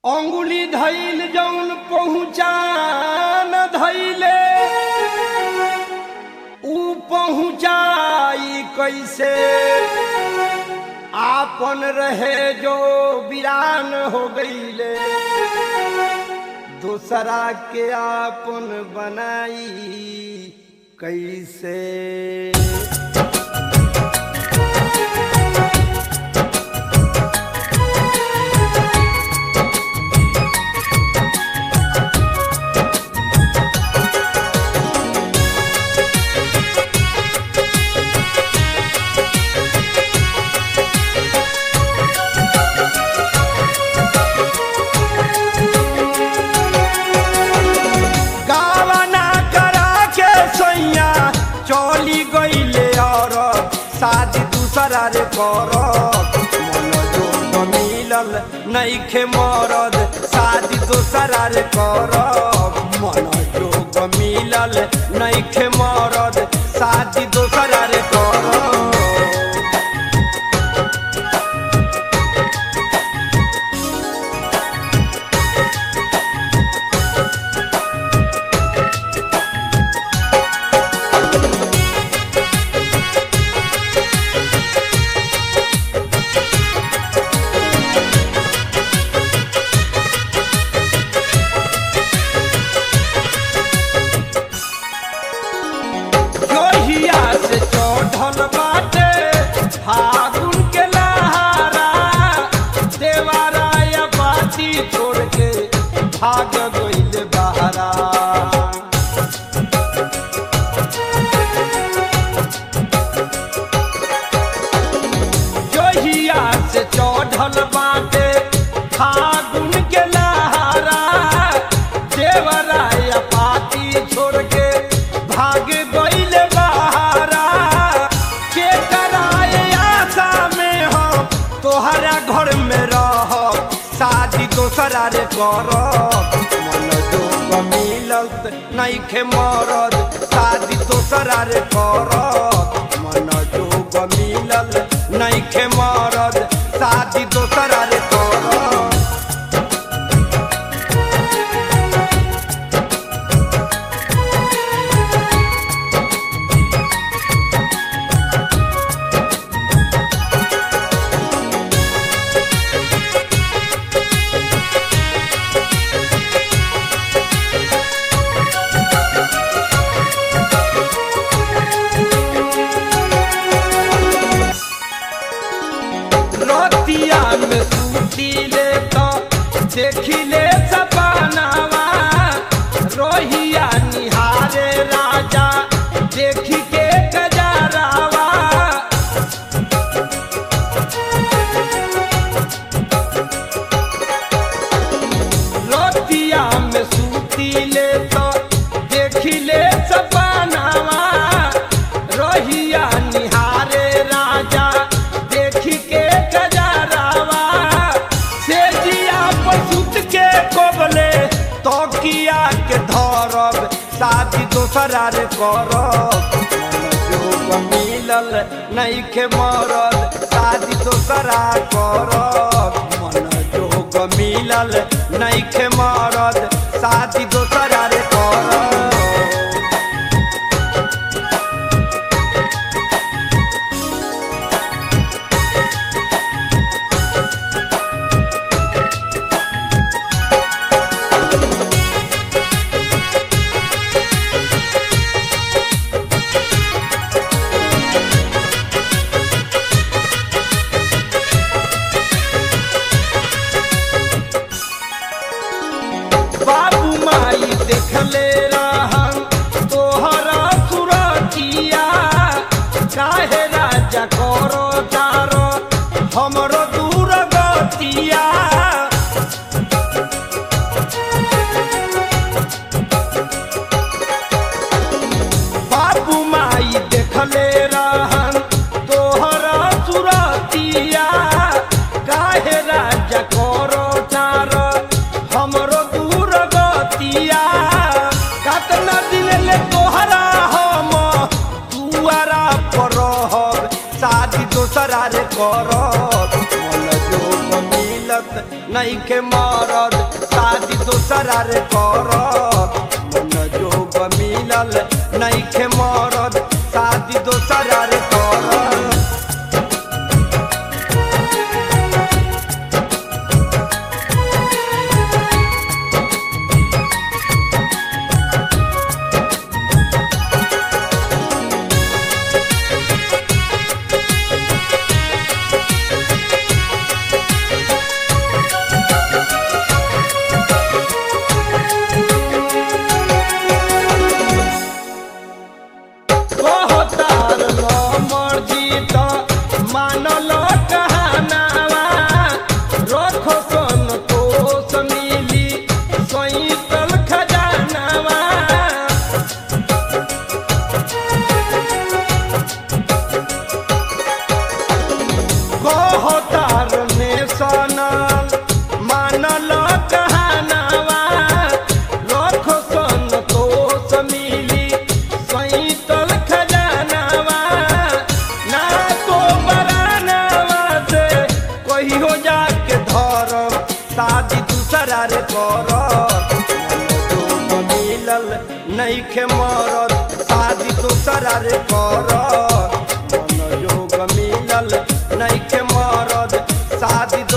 अंगुली धैल जौन पहुँचान धैले ऊ पहुँचाई कैसे आपन रहे जो वीरान हो गईले दूसरा के आपन बनाई कैसे गावना करा के सैया चली गईले और शादी दूसरा रे कर मन जो मिलल नईखे मरद शादी दूसरा रे कर मन जो मिलल नईखे मरद शादी दूसरा रे कर जोहिया से चढ़ल बाटे फागुन के लहारा देवारा या बाती छोड़ के भाग गइल बहारा जोहिया से चढ़ल बाटे फागुन के लहारा देवरा या पाती छोड़ के भाग गइल बहारा के कराए आशा में हो तोहरा घर में रह शादी दोसरा रे कर मन जो मिलत नईखे मरद शादी दोसरा रे कर मन जो मिलल नईखे मरद शादी दोसरा रे कर रतिया में सूती ले तो देखी ले सपनावा रोहिया निहारे राजा देखी के गजरावा रतिया में सूती ले तो देखी ले सपनावा रोहिया निहारे राजा देखी के गजरावा से जिया पसुत के कोबले तो किया के धरब शादी दोसरा रे करब जो मिलल नईखे मरद शादी दोसरा करब मन जोग मिलल नईखे मरद शादी दोसरा रे करब बाबू माई देखले रहन तोहरा सुरतिया काहे राजा करो तारो हमरो दूर गतिया बाबू माई देखले रहन तोहरा सुरतिया काहे राजा करो तारो हमरो दूर गतिया कतना दिन ले तोहरा हम दुआरा पर रहब शादी नईखे मरद शादी दोसरा रे कर मन जोग मिलल नईखे मरद शादी दोसरा रे कर कहतार न मर्जी त मानल कहानावा रखो संतोष मिली सैतल खजानावा कहतार ने सनल मानल कहानावा रखो संतोष मिली सैतल खजानावा ना तो बरानावा से कहियो जाके धर शादी दूसरा रे कर मिलल नईखे मरद शादी दूसरा रे कर मन जोग मिलल नईखे मरद शादी